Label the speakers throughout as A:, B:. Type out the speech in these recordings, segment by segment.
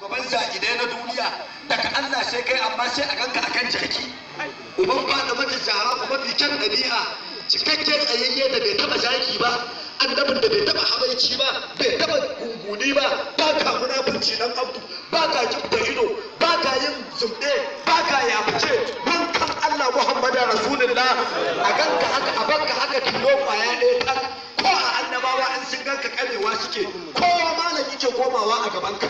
A: shugaban za'idai na duniya daga Allah sai kai amma sai a ganka akan jaki uban fada mata zahara kuma fi kyan ɗabi'a cikakken tsayayye da bai taba zaki ba annabin da bai taba habaici ba bai taba gunguni ba ba ka munafunci nan abdu ba ka kibta ido ba ka yin zumɗe ba ka yafuce wankan Allah Muhammadu Rasulullah a ganka haka a banka haka tilo kwaya ɗaya kan ko a annabawa an sun ganka karewa suke kowa malami ke komawa a gaban ka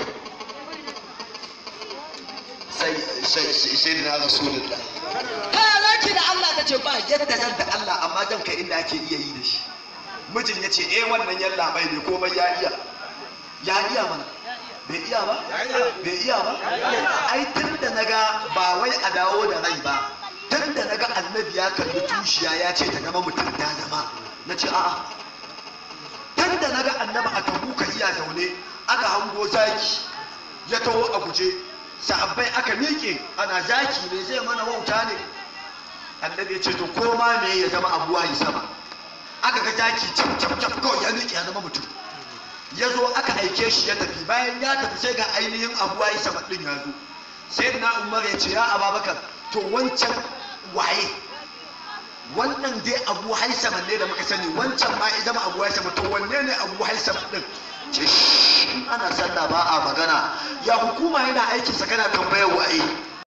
A: sai sai sai da Rasulullah ka zaki da Allah ta ce ba yadda zan da Allah amma zan kai inda ake iya yi da shi mijin ya ce eh wannan yalla bai ne komai ya iya ya iya mana bai iya ba bai iya ba ai tun da naga ba wai a dawo da rai ba tun da naga annabi ya kalli tushiya ya ce ta zama mutum ya zama na ce a'a tun da naga annabi a tabuka iya zaune aka hango zaki ya taho a guje sahabbai aka miƙe ana zaki ne zai mana wauta ne annabi ya ce to koma me ya zama abuwa yi sama aka ga zaki cap cap cap kawai ya miƙe ya zama mutum ya zo aka aike shi ya tafi bayan ya tafi sai ga ainihin abuwa yi sama ɗin ya zo sai na umar ya ce ya ababakar to wancan waye wannan dai abu haisama ne da muka sani wancan ma ya zama abu haisama to wanne ne abu haisama din ce in ana sallah ba a magana ya hukuma yana aikinsa kana tambayar waye